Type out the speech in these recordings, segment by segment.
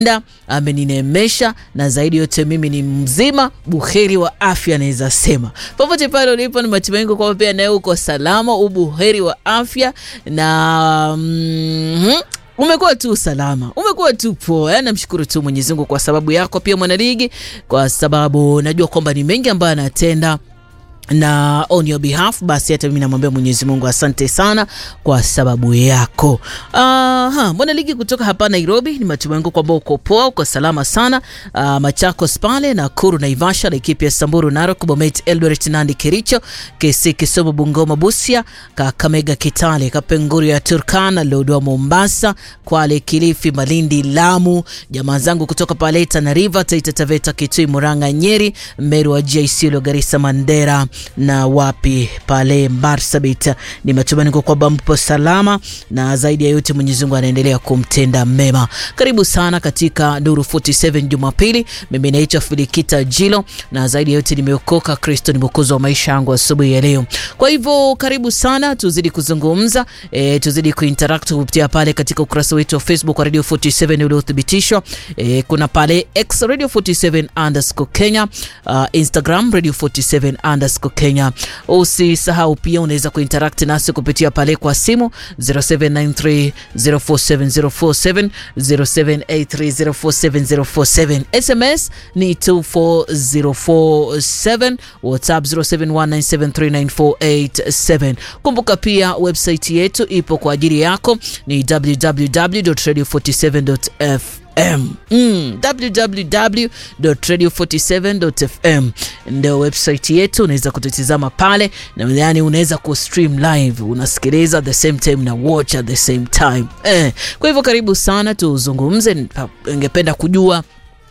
ameninemesha na zaidi yote mimi ni mzima buheri wa afya, naweza sema popote pale ulipo, ni matumaini kwamba pia nawe uko salama, ubuheri wa afya na mm, umekuwa tu salama, umekuwa tu poa. Namshukuru tu Mwenyezi Mungu kwa sababu yako pia mwanaligi, kwa sababu najua kwamba ni mengi ambayo anatenda na on your behalf, basi hata mimi namwambia Mwenyezi Mungu asante sana kwa sababu yako. Aha, mwana ligi kutoka hapa Nairobi, ni matumaini kwamba uko poa, uko salama sana. Uh, Machakos pale Nakuru, Naivasha, Laikipia, Samburu, Narok, Bomet, Eldoret, Nandi, Kericho, Kisii, Kisumu, Bungoma, Busia, Kakamega, Kitale, Kapenguria ya Turkana, Lodwar, Mombasa, Kwale, Kilifi, Malindi, Lamu, jamaa zangu kutoka pale Tana River, Taita Taveta, Kitui, Murang'a, Nyeri, Meru, Wajir, Isiolo, Garissa, Mandera na wapi pale Marsabit. Ni matumaini kwamba mpo salama na zaidi ya yote Mwenyezi Mungu anaendelea kumtenda mema. Karibu sana katika Nuru 47 Jumapili. Mimi naitwa Filikita Jilo na zaidi ya yote nimeokoka, Kristo ni mwokozi wa maisha yangu asubuhi ya leo. Kwa hivyo karibu sana, tuzidi kuzungumza e, tuzidi kuinteract kupitia pale katika ukurasa wetu wa Facebook wa Radio 47 uliothibitishwa. E, kuna pale X Radio 47 underscore Kenya, uh, Instagram Radio 47 underscore Kenya. Usisahau pia unaweza kuinteract nasi kupitia pale kwa simu 0793047047 0783047047. SMS ni 24047, WhatsApp 0719739487. Kumbuka pia website yetu ipo kwa ajili yako ni www.radio47.fm Mm, www.radio47.fm ndio website yetu, unaweza kututizama pale na yani, unaweza ku stream live, unasikiliza at the same time na watch at the same time eh. Kwa hivyo karibu sana tuzungumze, ningependa kujua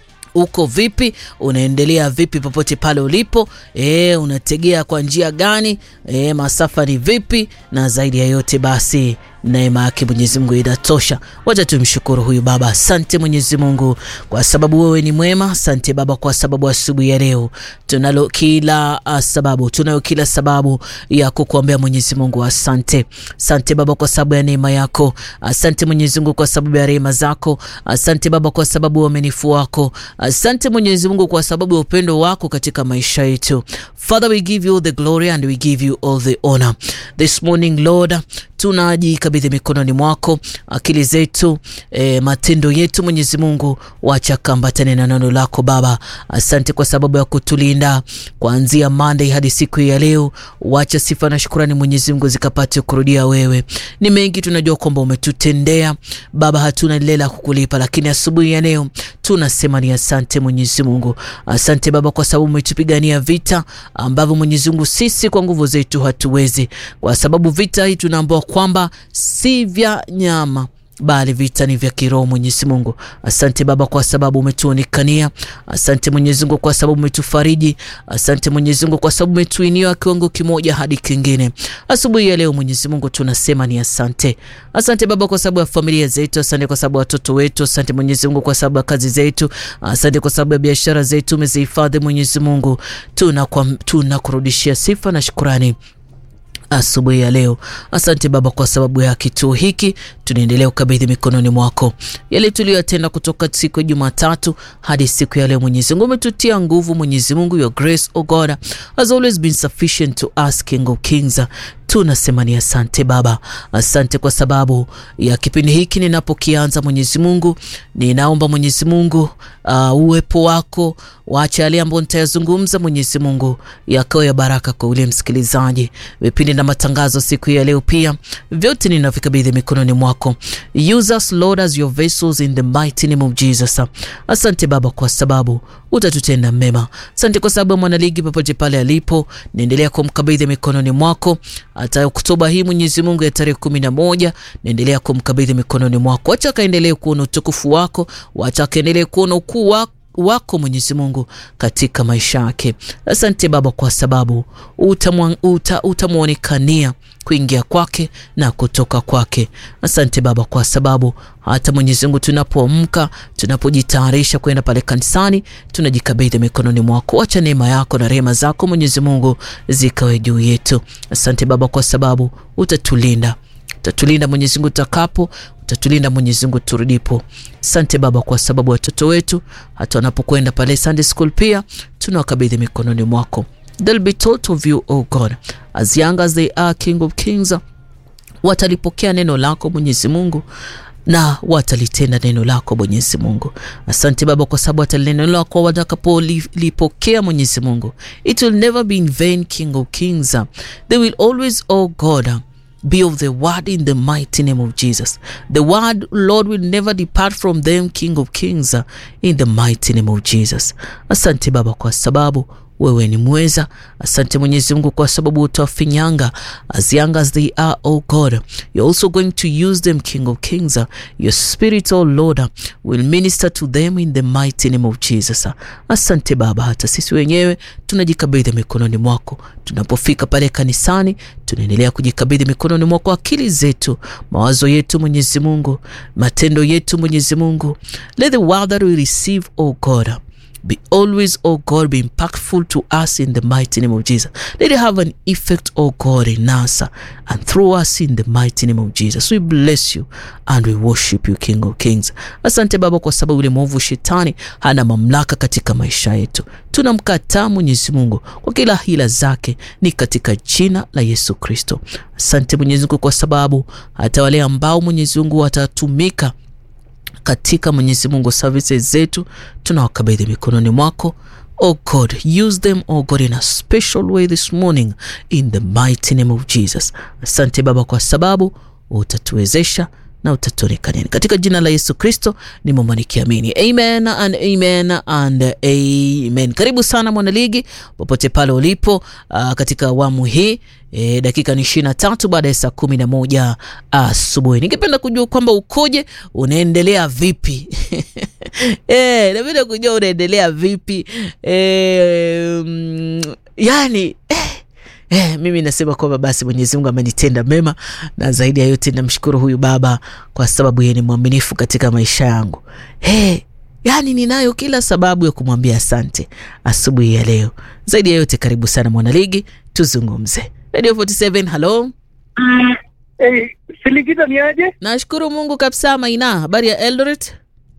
uko vipi, unaendelea vipi popote pale ulipo e, unategea kwa njia gani e, masafa ni vipi, na zaidi ya yote basi neema yake Mwenyezi Mungu inatosha. Wacha tumshukuru huyu Baba. Asante Mwenyezi Mungu kwa sababu wewe ni mwema. Asante Baba kwa sababu asubuhi ya leo tunalo kila sababu, tunayo kila sababu ya kukuombea Mwenyezi Mungu. Asante, asante Baba kwa sababu ya neema yako. Asante Mwenyezi Mungu kwa sababu ya rehema zako. Asante Baba kwa sababu ya uaminifu wako. Asante Mwenyezi Mungu kwa sababu ya upendo wako katika maisha yetu. Father, we give you the glory and we give you all the honor this morning Lord tunajikabidhi mikononi mwako akili zetu, e, matendo yetu. Mwenyezi Mungu, wacha kambatane na neno lako Baba. Asante kwa sababu ya kutulinda kuanzia Monday hadi siku ya leo. Wacha sifa na shukrani Mwenyezi Mungu zikapate kurudia wewe. Ni mengi tunajua kwamba umetutendea Baba, hatuna lile la kukulipa, lakini asubuhi ya leo tunasema ni asante Mwenyezi Mungu. Asante Baba kwa sababu umetupigania vita ambavyo Mwenyezi Mungu sisi kwa nguvu zetu hatuwezi, kwa sababu vita hii tunaambiwa kwamba si vya nyama bali vita ni vya kiroho. Mwenyezi Mungu, asante Baba kwa sababu umetuonekania. Asante Mwenyezi Mungu kwa sababu umetufariji. Asante Mwenyezi Mungu kwa sababu umetuinua kiwango kimoja hadi kingine. Asubuhi ya leo Mwenyezi Mungu tunasema ni asante. Asante Baba kwa sababu ya familia zetu. Asante kwa sababu ya watoto wetu. Asante Mwenyezi Mungu kwa sababu ya kazi zetu. Asante kwa sababu ya biashara zetu umezihifadhi. Mwenyezi Mungu tunakurudishia tuna sifa na shukurani asubuhi ya leo. Asante Baba kwa sababu ya kituo hiki, tunaendelea ukabidhi mikononi mwako yale tuliyoyatenda kutoka siku ya Jumatatu hadi siku ya leo. Mwenyezi Mungu umetutia nguvu. Mwenyezi Mungu, your grace o God has always been sufficient to us King of Kings. Tunasema ni asante Baba, asante kwa sababu ya kipindi hiki ninapokianza. Mwenyezi Mungu, ninaomba Mwenyezi Mungu uh, uwepo wako, waache yale ambayo nitayazungumza Mwenyezi Mungu yakawa ya baraka kwa ule msikilizaji. Vipindi na matangazo siku ya leo pia vyote ninavikabidhi mikononi mwako. Use us Lord as your vessels in the mighty name of Jesus. Asante Baba kwa sababu utatutenda mema. Asante kwa sababu mwanaligi popote pale alipo, naendelea kumkabidhi mikononi mwako hata Oktoba hii Mwenyezi Mungu ya tarehe kumi na moja naendelea kumkabidhi mikononi mwako. Wacha akaendelee kuona utukufu wako, wacha akaendelee kuona ukuu wako wako Mwenyezi Mungu katika maisha yake. Asante Baba kwa sababu utamwonekania uta kuingia kwake na kutoka kwake. Asante Baba kwa sababu hata Mwenyezi Mungu tunapoamka, tunapojitayarisha kwenda pale kanisani, tunajikabidhi mikononi mwako. Wacha neema yako na rehema zako Mwenyezi Mungu zikawe juu yetu. Asante Baba kwa sababu utatulinda utatulinda Mwenyezi Mungu tutakapo, utatulinda Mwenyezi Mungu turudipo. Asante Baba kwa sababu watoto wetu hata wanapokwenda pale Sunday school pia tunawakabidhi mikononi mwako. They'll be taught of you, O God, as young as they are, King of Kings. Watalipokea neno lako Mwenyezi Mungu na watalitenda neno lako Mwenyezi Mungu. Asante Baba kwa sababu hata neno lako watakapolipokea Mwenyezi Mungu, it will never be in vain, King of Kings. They will always, oh God, be of the word in the mighty name of Jesus. The word, Lord, will never depart from them, King of Kings, in the mighty name of Jesus. Asante Baba kwa sababu wewe ni mweza. Asante Mwenyezi Mungu kwa sababu utawafinyanga as young as they are, oh God. You're also going to use them, King of Kings. Your spirit, oh Lord, will minister to them in the mighty name of Jesus. Asante Baba, hata sisi wenyewe tunajikabidhi mikononi mwako. Tunapofika pale kanisani, tunaendelea kujikabidhi mikononi mwako, akili zetu, mawazo yetu, Mwenyezi Mungu, matendo yetu, Mwenyezi Mungu. Let the word that we receive, oh God, be always, oh God, be impactful to us in the mighty name of Jesus. Let it have an effect, oh God, in us and through us in the mighty name of Jesus. We bless you and we worship you, King of Kings. Asante Baba kwa sababu yule mwovu shetani hana mamlaka katika maisha yetu. Tunamkataa Mwenyezi Mungu kwa kila hila zake, ni katika jina la Yesu Kristo. Asante Mwenyezi Mungu kwa sababu hata wale ambao Mwenyezi Mungu watatumika katika Mwenyezi Mungu services zetu tunawakabidhi mikononi mwako. Oh God, use them, oh God, in a special way this morning in the mighty name of Jesus. Asante Baba kwa sababu utatuwezesha na utatuonekania katika jina la Yesu Kristo nimeomba nikiamini, amen and amen and amen. Karibu sana mwanaligi, popote pale ulipo, uh, katika awamu hii E, dakika ni ishirini na tatu baada ya saa kumi na moja asubuhi. Ningependa kujua kwamba ukoje, unaendelea vipi? E, napenda kujua unaendelea vipi e, mm, yani eh, Eh, mimi nasema kwamba basi Mwenyezi Mungu amenitenda mema na zaidi ya yote namshukuru huyu baba kwa sababu yeye ni mwaminifu katika maisha yangu. Eh, yani ninayo kila sababu ya kumwambia asante asubuhi ya leo. Zaidi ya yote karibu sana mwanaligi, tuzungumze. Radio 47, hello. Hey, Silikita ni aje? Nashukuru Mungu kabisa. Maina, habari ya Eldoret?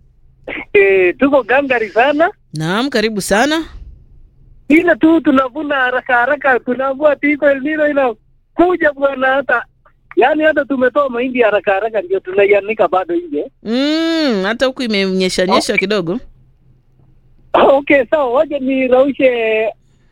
Eh, tuko gangari sana, Naam, karibu sana. ila tu tunavuna haraka haraka, tunaambua tiko El Nino inakuja bwana, hata yaani hata tumetoa mahindi haraka haraka, ndio tunaianika bado nje. Mm, hata huku imenyesha nyesha kidogo. Okay, sawa, waje niraushe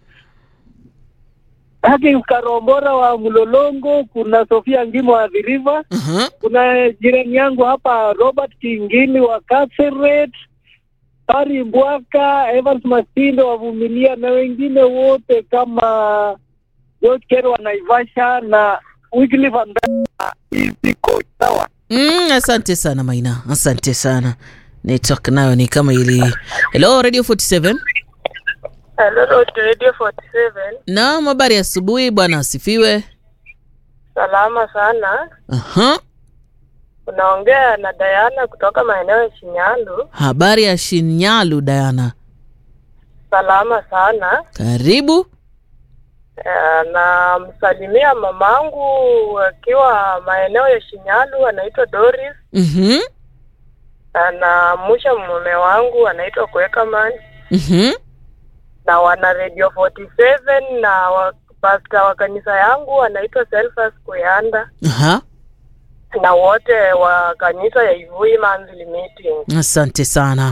haki Karombora wa Mlolongo, kuna Sofia Ngimo wa The River, Aha. kuna jirani yangu hapa Robert Kingini wa Kaseret, Pari Mbwaka, Evans Masindo wavumilia na wengine wote kama George Kero wa Naivasha na Wycliffe Ambassador. Iko sawa. Mm, asante sana Maina, asante sana. Network nayo ni kama ili. Hello Radio 47. Hello, Radio 47. Naam, habari ya asubuhi bwana, asifiwe. Salama sana. Aha. Unaongea na Diana kutoka maeneo ya Shinyandu. Habari ya Shinyalu Diana. Salama sana. Karibu. Eh, Namsalimia mamangu akiwa maeneo ya Shinyalu, anaitwa Doris. Mhm. Anamusha mume wangu anaitwa Kwekaman Mhm. na wana Radio 47 na wa, pasta wa kanisa yangu anaitwa Selfas Kuyanda Aha. na wote wa kanisa ya Ivui Monthly Meeting. Asante sana.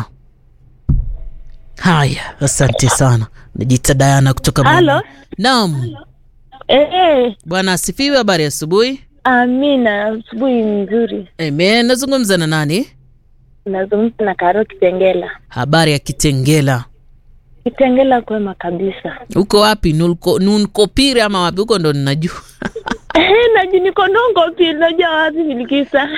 Haya, asante sana. Najita Diana kutoka Halo. Mwanza. Naam. Eh, Bwana asifiwe, habari ya asubuhi. amina. Asubuhi nzuri. Amen. Nazungumza na nani? Nazungumza na Karo Kitengela. Habari ya Kitengela. Kitengela kwema kabisa. Uko wapi? Nulko, Nunkopire ama wapi? Huko ndo ninajua. Eh, naji niko nongo pili najua wapi nilikisa.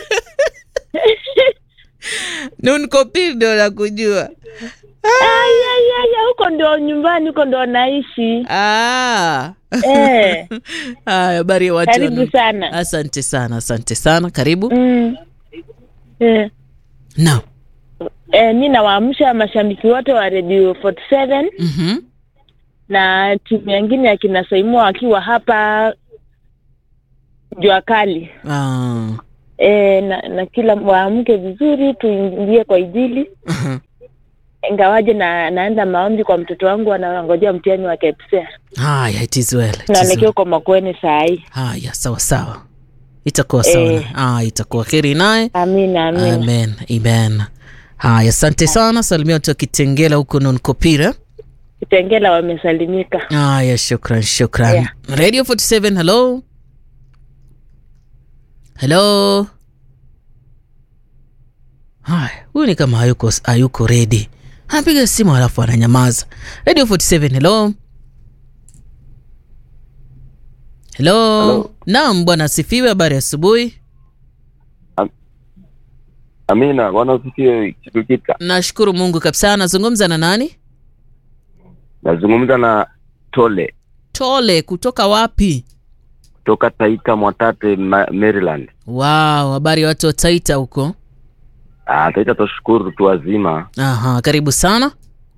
Nunkopire ndo nakujua. Aya, aya, aya, huko ndio nyumbani, huko ndio naishi. Ah. Eh, Haya, habari ya watu. wa karibu Nun- sana. Asante sana, asante sana. Karibu. Mm. Eh, Naam. eh, mi nawaamsha mashabiki wote wa Radio 47 Mhm. na timu yengine ya kina Saimua wakiwa hapa jua kali Ah. e, na, na kila waamke vizuri tuingie kwa ijili aha. ingawaje na naenda maombi kwa mtoto wangu anangojea mtihani wa KPSEA Haya, it is well. It is naelekea well. kwa Makueni saa hii Haya, sawa sawa, itakuwa sawa. Eh. Ah, itakuwa heri naye. amina amina Amen, amen. Haya, asante sana. Salimia watu wa Kitengela huko Nonkopira. Kitengela wamesalimika Haya, shukran, shukran. Yeah. Radio 47, hello. Hello. Haya, huyu ni kama hayuko hayuko ready. Anapiga simu halafu ananyamaza. Radio 47, hello. Hello. Hello. Naam, bwana asifiwe. Habari ya asubuhi. Amina, bwana usifiwe Kipikita. Nashukuru Mungu kabisa. Nazungumza na nani? Nazungumza na Tole Tole kutoka wapi? kutoka Taita Mwatate, Ma Maryland. Wow, habari ya watu wa Taita huko. Ah, Taita twashukuru tu wazima. Aha, karibu sana.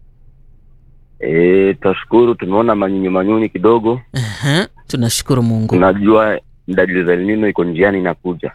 Eh, twashukuru tumeona manyunyu manyunyu kidogo. Aha, tunashukuru Mungu. Tunajua dalili za El Nino iko njiani inakuja.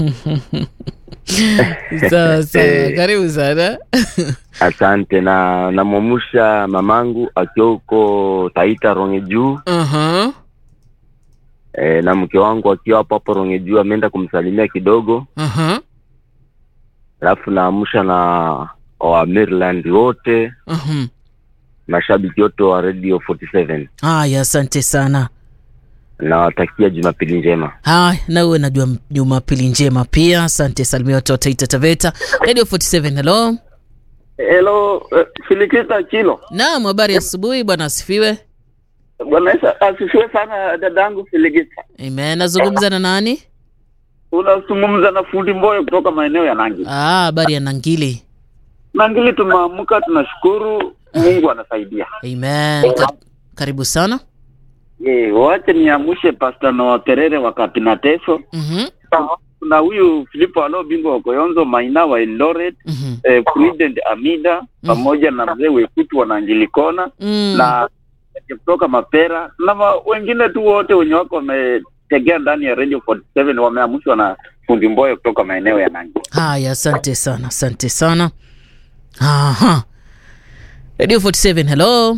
sawa sawa, karibu sana. Asante na namwamusha mamangu akiwa huko Taita Ronge Juu Aha, e, na mke wangu akiwa hapo hapo Ronge Juu ameenda kumsalimia kidogo, aha, alafu naamsha na wa Maryland wote aha. mashabiki wote wa Radio 47 Haya, asante sana. nawatakia Jumapili njema. Haya, na uwe na juma- Jumapili njema pia. Asante, salimia watu wa Taita Taveta. Radio 47, hello. Hello, uh, Filikita Chilo. Naam, habari ya asubuhi, bwana asifiwe. Bwana Yesu asifiwe sana dadangu Filikita. Amen. Nazungumza na nani? Unazungumza na fundi Mboyo kutoka maeneo ya Nangi. Ah, habari ya Nangili. Nangili tumeamka, tunashukuru Mungu anasaidia. Amen. Ka karibu sana. Eh, wache niamshe Pastor Noah Terere wa Kapinateso. Mhm. Kuna huyu Filipo Alo bingwa wa Koyonzo Maina wa Eldoret, Mhm. eh, President Amida pamoja na mzee Wekutu wa Nangilikona Mm. na kutoka Mapera na ma, wengine tu wote wenye wako wametegea ndani ya Radio 47 wameamshwa na fundi Mboyo kutoka maeneo ya Nangi. Haya, asante sana, asante sana. Aha. Radio 47, hello.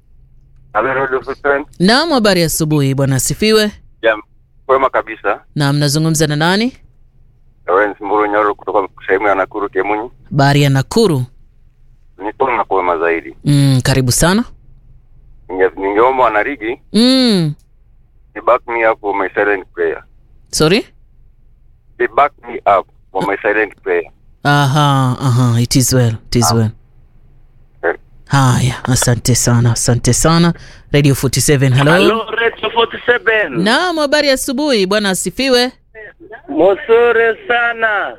Naam, habari ya asubuhi, bwana asifiwe. Kwema kabisa. Naam, nazungumza na nani? Lawrence Mburu Nyoro kutoka sehemu ya Nakuru Kemunyi. Habari ya Nakuru. Niko na kwema zaidi. Mm, karibu sana. Ninge- Ningeomba wanarigi Mm. they back me up for my silent prayer. Sorry? They back me up for my silent prayer. Aha, aha, it is well, it is well. Eh. Haya, asante sana, asante sana. Radio 47, hello. Hello, Radio 47. Naam, habari ya asubuhi, bwana asifiwe. Mzuri sana.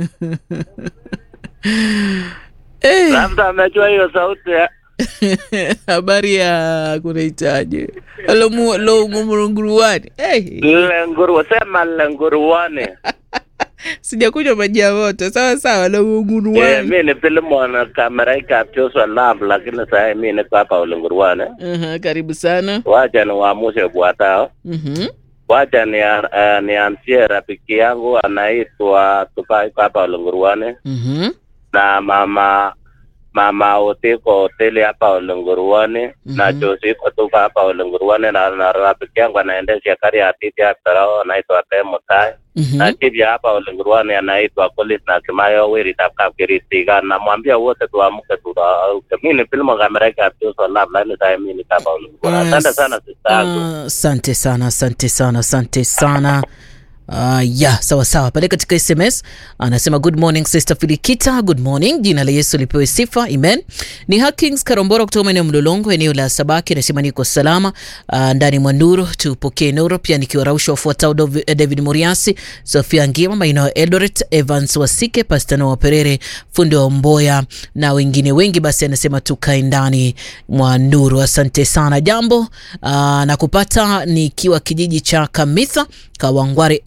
Eh, Labda amejua hiyo sauti ya habari ya kunahitaji lomu lomumurunguruani hey. Lenguru, sema lenguruwane. sijakunywa maji ya moto sawa sawa Eh, lomunguruani mi ni Filimon kamera ikapchoswa lab lakini sasa mi niko hapa ulenguruwane. Aha, karibu sana Wacha niwaamshe bwatao. Mhm. Wacha ni, uh, nianzie rafiki yangu anaitwa Tupai hapa Ulenguruane Mhm. na mama mama Otiko hoteli hapa Ulenguruane na Mhm. Josiko tuko hapa Ulenguruane na, na rafiki yangu anaendesha gari ya titi ya Tarao anaitwa Temo Tai Mhm. na chief hapa Ulenguruane anaitwa Collins na Kimayo Wiri Tapka Kiritiga namwambia wote tuamke tu mimi ni filmu kamera ikapigwa lab lakini sasa mimi ni hapa Ulenguruane asante sana sister yangu Ah, asante sana asante sana asante sana Uh, ya sawa sawa pale katika sms anasema good morning sister filikita good morning jina la yesu lipewe sifa amen ni hakings karombora kutoka maeneo mlolongo eneo la sabaki anasema niko salama uh, ndani mwa nuru tupokee nuru pia nikiwarausha wafuatao Dov- eh, david muriasi sofia ngima maeneo ya eldoret evans wasike pastano wa perere fundi wa mboya na wengine wengi basi anasema tukae ndani mwa nuru asante sana jambo uh, na kupata nikiwa kijiji cha kamitha kawangware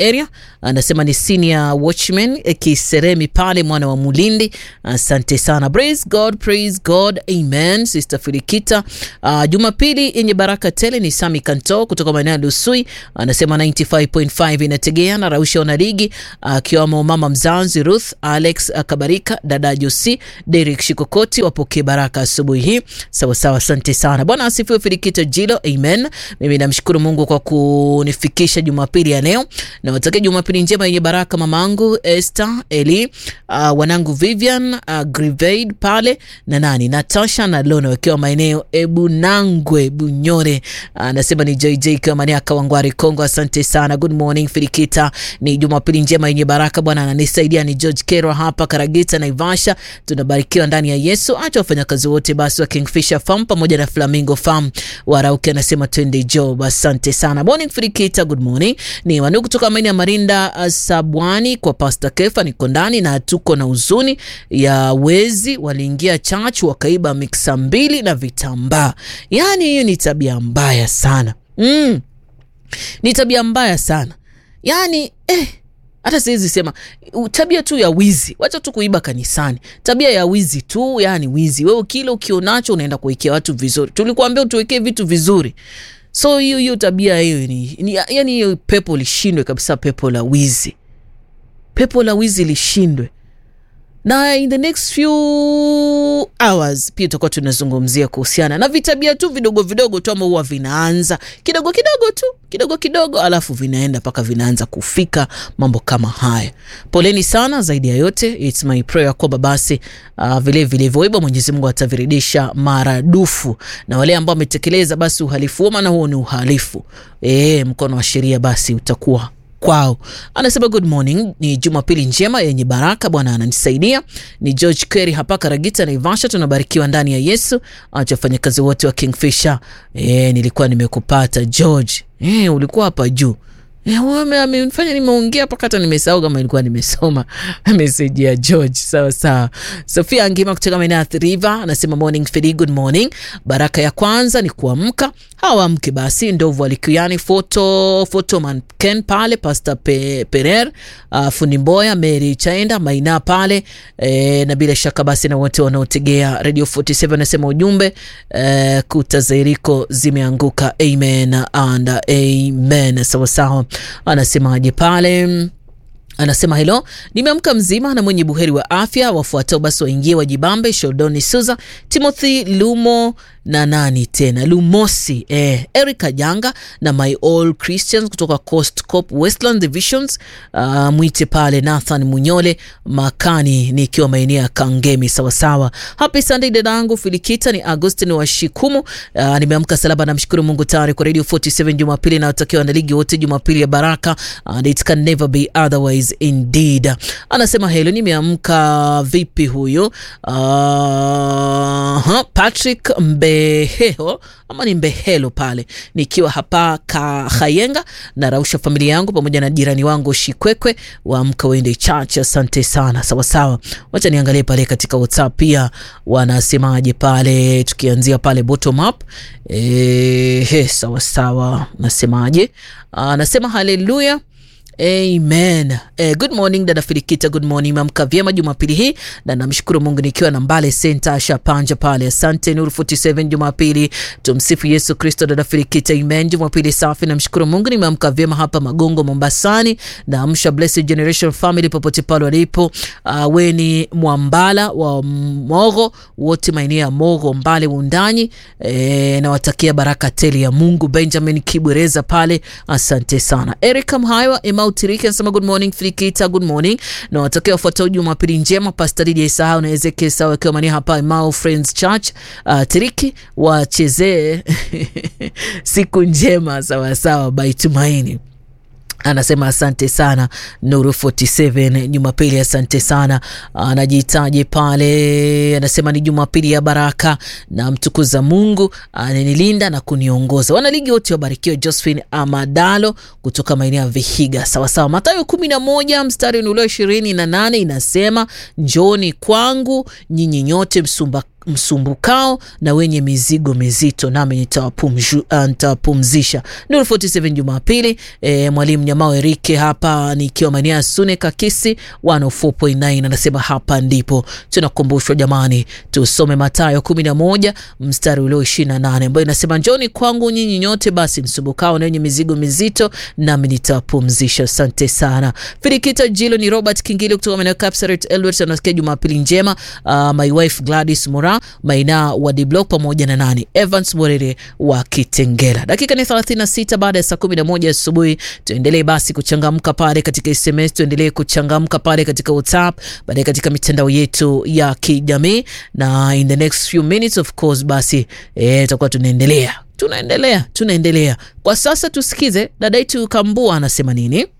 area. Anasema ni senior watchman eh, Kiseremi pale mwana wa Mulindi. Asante sana. Praise God, praise God. Amen. Sister Filikita. Uh, Jumapili yenye baraka tele ni Sami Kanto kutoka maeneo ya Lusui. Anasema 95.5 inategea na Rausha Onarigi akiwamo uh, mama mzazi Ruth, Alex uh, Kabarika, dada Josi, Derek Shikokoti wapokee baraka asubuhi hii. Sawa sawa, asante sana. Bwana asifiwe Filikita Jilo. Amen. Mimi namshukuru Mungu kwa kunifikisha Jumapili ya leo. Na watakia Jumapili njema yenye baraka mamangu Esther, Eli, uh, wanangu Vivian, uh, Grivaid pale na nani Natasha na Lona wakiwa maeneo Ebunangwe Bunyore. Anasema uh, ni JJ Kamania Kawangwari Kongo. Asante sana. Good morning Filikita. Ni Jumapili njema yenye baraka. Bwana ananisaidia ni George Kero hapa Karagita Naivasha. Tunabarikiwa ndani ya Yesu. Acha wafanyakazi wote basi wa Kingfisher Farm pamoja na Flamingo Farm warauke, anasema twende job. Asante sana. Morning Filikita, good morning. Ni wanu kutoka maeneo ya Marinda uh, Sabwani kwa Pastor Kefa, niko ndani na tuko na huzuni ya wezi waliingia church wakaiba miksa mbili na vitambaa. Yaani hiyo ni tabia mbaya sana. Mm. Ni tabia mbaya sana. Yaani eh hata siwezi sema tabia tu ya wizi, wacha tu kuiba kanisani, tabia ya wizi tu, yani wizi. Wewe kile ukionacho unaenda kuwekea watu vizuri, tulikuambia utuwekee vitu vizuri. So hiyo hiyo tabia hiyo ni, ni yani hiyo pepo lishindwe kabisa, pepo la wizi, pepo la wizi lishindwe. Na in the next few hours pia tutakuwa tunazungumzia kuhusiana na vitabia tu vidogo vidogo tu ambao huwa vinaanza kidogo kidogo tu kidogo kidogo, alafu vinaenda mpaka vinaanza kufika mambo kama haya. Poleni sana. Zaidi ya yote, it's my prayer kwamba basi uh, vile vilivyoiba Mwenyezi Mungu atavirudisha maradufu, na wale ambao wametekeleza basi uhalifu huo, maana huo ni uhalifu e, mkono wa sheria basi utakuwa kwao. Anasema good morning, ni Jumapili njema yenye baraka, Bwana ananisaidia. Ni George Kerry hapa Karagita Naivasha, tunabarikiwa ndani ya Yesu. Acha wafanyakazi wote wa Kingfisher. E, nilikuwa nimekupata George. E, ulikuwa hapa juu amenifanya nimeongea mpaka hata nimesahau kama ilikuwa nimesoma meseji ya George. Sawa sawa. Sofia Angima kutoka maeneo ya Athi River anasema morning Fidi, good morning. Baraka ya kwanza ni kuamka, hawamke basi. Ndovu alikiani foto foto manken pale Pastor Pe, Perer uh, fundi Mboya Mary Chaenda Maina pale e, na bila shaka basi na wote wanaotegea Radio 47 anasema ujumbe e, kuta za Yeriko zimeanguka. Amen and amen. Sawa sawa. Anasemaje pale? Anasema helo, nimeamka mzima na mwenye buheri wa afya. Wafuatao basi waingie wajibambe: Sholdoni Suza, Timothy Lumo na nani tena Lumosi, eh, Eric Janga na my all Christians kutoka Coast Cop Westland Divisions. Uh, mwite pale Nathan Munyole Makani nikiwa maeneo ya Kangemi. Sawasawa. Happy Sunday dadangu Filikita, ni Agustin wa Shikumu. Uh, nimeamka salama, namshukuru Mungu tayari kwa Radio 47 Jumapili na watakiwa na ligi wote Jumapili ya baraka and it can never be otherwise indeed. Anasema helo, nimeamka vipi huyu? Uh, Patrick Mbehelo ama ni Mbehelo pale nikiwa hapa Kahayenga na rausha familia yangu pamoja na jirani wangu Shikwekwe waamka wende church. Asante sana. Sawasawa, wacha niangalie pale katika WhatsApp pia wanasemaje pale, tukianzia pale bottom up. E, sawasawa, nasemaje? Anasema haleluya Amen. Eh, good morning dada Filikita, good morning. Mamka vyema Jumapili hii na namshukuru Mungu nikiwa na Mbale Center Shapanja pale. Asante Nuru 47 Jumapili. Tumsifu Yesu Kristo dada Filikita. Amen. Jumapili safi, namshukuru Mungu nimeamka vyema hapa Magongo Mombasani na amsha Blessed Generation Family popote pale walipo. Uh, weni Mwambala wa Mogo wote maeneo ya Mogo Mbale Undanyi. Eh, nawatakia baraka tele ya Mungu. Benjamin Kibwereza pale. Asante sana. Erika Mhaiwa Utiriki anasema good morning Filikita, good morning na watakia wafuatao Jumapili njema. Pastor Lydia Isahau na Ezekiel Sawa wakiwa mani hapa Emau Friends Church uh, Tiriki wachezee siku njema sawasawa by Tumaini anasema asante sana Nuru 47 Jumapili, asante sana. Anajitaje pale, anasema ni Jumapili ya baraka na mtukuza Mungu ananilinda na kuniongoza. Wanaligi wote wabarikiwe. Josephine Amadalo kutoka maeneo ya Vihiga, sawasawa. Mathayo 11 mstari ulio ishirini na nane inasema njoni kwangu nyinyi nyote msumba msumbukao na wenye mizigo mizito, nami nitawapumju- ah, nitawapumzisha. Nuru 47 Jumapili. E, mwalimu Nyamao Erike hapa nikiwa maeneo ya Sune Kakisi 104.9 anasema hapa ndipo tunakumbushwa jamani, tusome Mathayo 11 mstari ulio 28 ambayo inasema njoni kwangu nyinyi nyote basi msumbukao na wenye mizigo mizito, nami nitawapumzisha. Asante sana Firikita Jilo. Ni Robert Kingili kutoka maeneo ya Kapsaret Eldoret, anasikia Jumapili njema. Uh, my wife Gladys Mura Maina wa D Block pamoja na nani Evans Morere wa Kitengela. Dakika ni 36 baada ya saa 11 asubuhi. Tuendelee basi kuchangamka pale katika SMS, tuendelee kuchangamka pale katika WhatsApp, baadaye katika mitandao yetu ya kijamii, na in the next few minutes of course basi eh, tutakuwa tunaendelea tunaendelea tunaendelea. Kwa sasa tusikize dada yetu Kambua anasema nini.